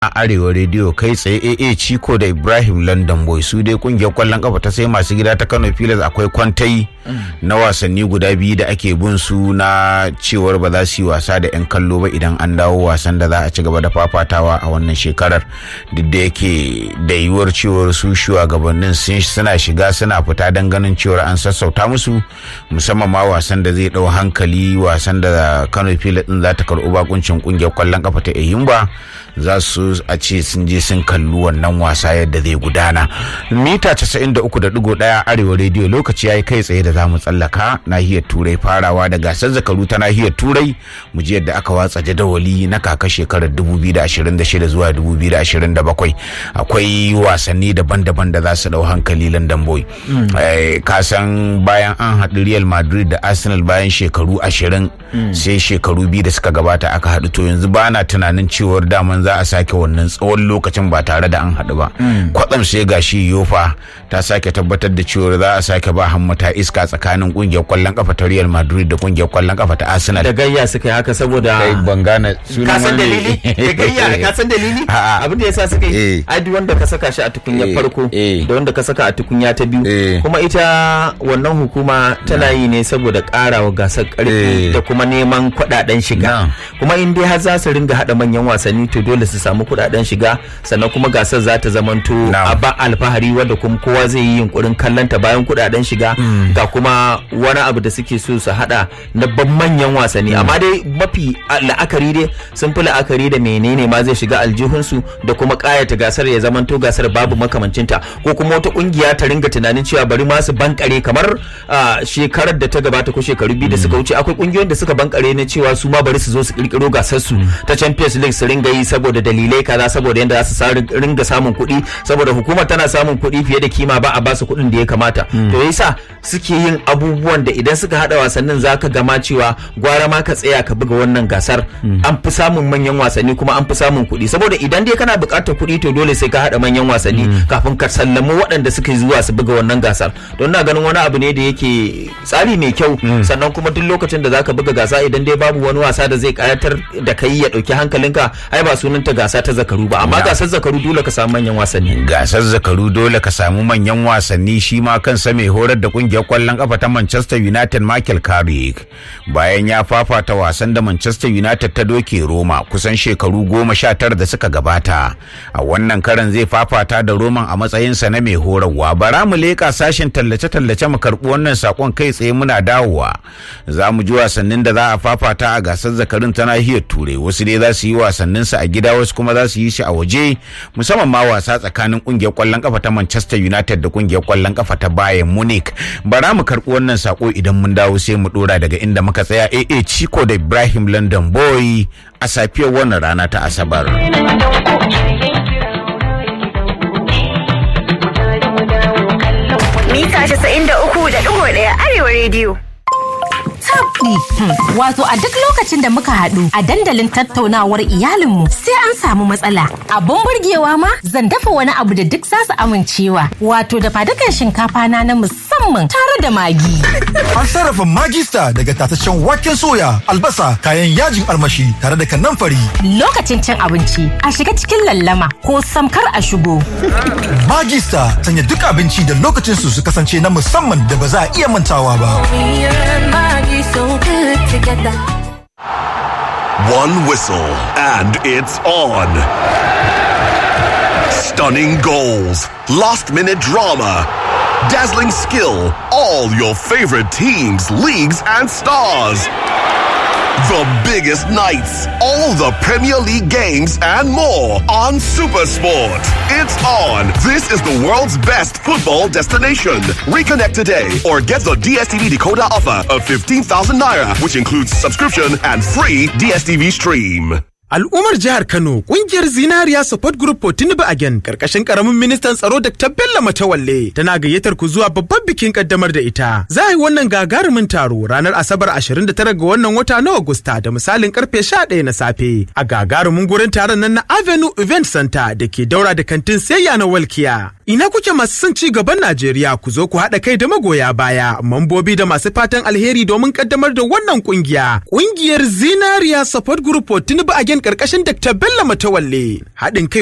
a arewa rediyo kai tsaye aa ciko da ibrahim london boy su dai kungiyar kwallon kafa ta sai masu gida ta kano pilas akwai kwantai na wasanni guda biyu da ake bin su na cewar ba za su yi wasa da 'yan kallo ba idan an dawo wasan da za a ci gaba da fafatawa a wannan shekarar duk da yake da yiwuwar cewar su shugabannin suna shiga suna fita don ganin cewar an sassauta musu musamman ma wasan da zai dau hankali wasan da kano pilas din za ta karɓi bakuncin kungiyar kwallon kafa ta eyimba za su a ce sun je sun kalli wannan wasa yadda zai gudana mita 93.1 arewa rediyo lokaci ya yi kai tsaye da za mu tsallaka nahiyar turai farawa da gasar zakaru ta nahiyar turai mu ji yadda aka watsa jadawali na kaka shekarar 2026 zuwa 2027 akwai wasanni daban-daban da za su dau hankali london boy ka san bayan an haɗu real madrid da arsenal bayan shekaru 20 sai shekaru biyu da suka gabata aka haɗu to yanzu ba na tunanin cewar daman za a sake wannan tsawon lokacin ba tare da an haɗu ba kwatsam sai gashi yofa ta sake tabbatar da cewar za a sake ba hammata iska tsakanin kungiyar kwallon kafa ta real madrid da kungiyar kwallon kafa ta arsenal da gayya suka yi haka saboda kai ban gane ka san dalili da gayya ka san dalili abin da yasa suka yi ai duk wanda ka saka shi a tukunya farko da wanda ka saka a tukunya ta biyu kuma ita wannan hukuma tana yi ne saboda karawa gasar karfi da kuma neman kuɗaɗen shiga kuma in dai har za su ringa haɗa manyan wasanni to dole su samu kuɗaɗen shiga sannan kuma gasar za ta zamanto a ba alfahari wanda kuma kowa zai yi yunkurin kallanta bayan kuɗaɗen shiga ga kuma wani abu da suke so su haɗa na ban manyan wasanni amma dai mafi la'akari dai sun fi la'akari da menene ma zai shiga aljihunsu da kuma ƙayata gasar ya zamanto gasar babu makamancinta ko kuma wata ƙungiya ta ringa tunanin cewa bari ma su bankare kamar shekarar da ta gabata ko shekaru biyu da suka wuce akwai ƙungiyoyin da suka bankare na cewa su ma bari su zo su kirkiro gasar su ta Champions League su ringa yi saboda dalilai kaza saboda yadda za su ringa samun kuɗi saboda hukumar tana samun kuɗi fiye da kima ba a ba su kuɗin da ya kamata to yasa suke yin abubuwan da idan suka hada wasannin zaka gama cewa gwara ma ka tsaya ka buga wannan gasar an fi samun manyan wasanni kuma an fi samun kuɗi saboda idan dai kana buƙatar kuɗi to dole sai ka hada manyan wasanni kafin ka sallamu waɗanda suka zuwa su buga wannan gasar don na ganin wani abu ne da yake tsari mai kyau sannan kuma duk lokacin da zaka buga gasa idan dai babu wani wasa da zai kayatar da kai ya ɗauki hankalinka ai ba sunanta gasa ta zakaru ba amma gasar zakaru dole ka samu manyan wasanni gasar zakaru dole ka samu manyan wasanni shi ma kansa mai horar da kungiyar kwallon kafa ta Manchester United Michael Carrick bayan ya fafata wasan da Manchester United ta doke Roma kusan shekaru goma sha tara da suka gabata a wannan karan zai fafata da Roman a matsayinsa na mai horarwa bara mu leka sashen tallace-tallace mu karɓi wannan sakon kai tsaye muna dawowa za mu ji wasannin da za a fafata a gasar zakarin ta nahiyar turai wasu dai za su yi wasanninsu a gida wasu kuma za su yi shi a waje musamman ma wasa tsakanin kungiyar kwallon kafa ta Manchester United da kungiyar kwallon kafa ta Bayern Munich bara mu karɓi wannan sako idan mun dawo sai mu dora daga inda muka tsaya AA Chico da Ibrahim London Boy a safiyar wannan rana ta Asabar. Mita 93.1 Arewa Radio. tabdi. Wato a duk lokacin da muka haɗu a dandalin tattaunawar iyalinmu sai an samu matsala. Abun burgewa ma zan dafa wani abu da duk zasu amincewa. Wato da fadukan shinkafa na na musamman tare da magi. An sarrafa magista daga tataccen waken soya, albasa, kayan yajin armashi tare da kanamfari. Lokacin cin abinci a shiga cikin lallama ko samkar a shigo. Magista sanya duk abinci da lokacin su su kasance na musamman da ba za a iya mantawa ba. so good together. One whistle and it's on. Stunning goals, last minute drama, dazzling skill, all your favorite teams, leagues, and stars. The biggest nights, all the Premier League games, and more on Supersport. It's on. This is the world's best football destination. Reconnect today or get the DSTV decoder offer of 15,000 naira, which includes subscription and free DSTV stream. Al'ummar jihar Kano kungiyar Zinariya Support Group for Tinubu Again karkashin karamin ministan tsaro Dr. Bello Matawalle tana gayyatar ku zuwa babban bikin kaddamar da ita. Za a yi wannan gagarumin taro ranar Asabar 29 ga wannan wata na Agusta da misalin karfe 11 na safe a gagarumin gurin taron nan na Avenue Event Center da ke daura da kantin sayya na Walkiya. Ina kuke masu son ci gaban Najeriya ku zo ku haɗa kai da magoya baya, mambobi da masu fatan alheri domin kaddamar da wannan kungiya. Kungiyar Zinariya Support Group for Tinubu Again karkashin Dr. Bello Matawalle. Haɗin kai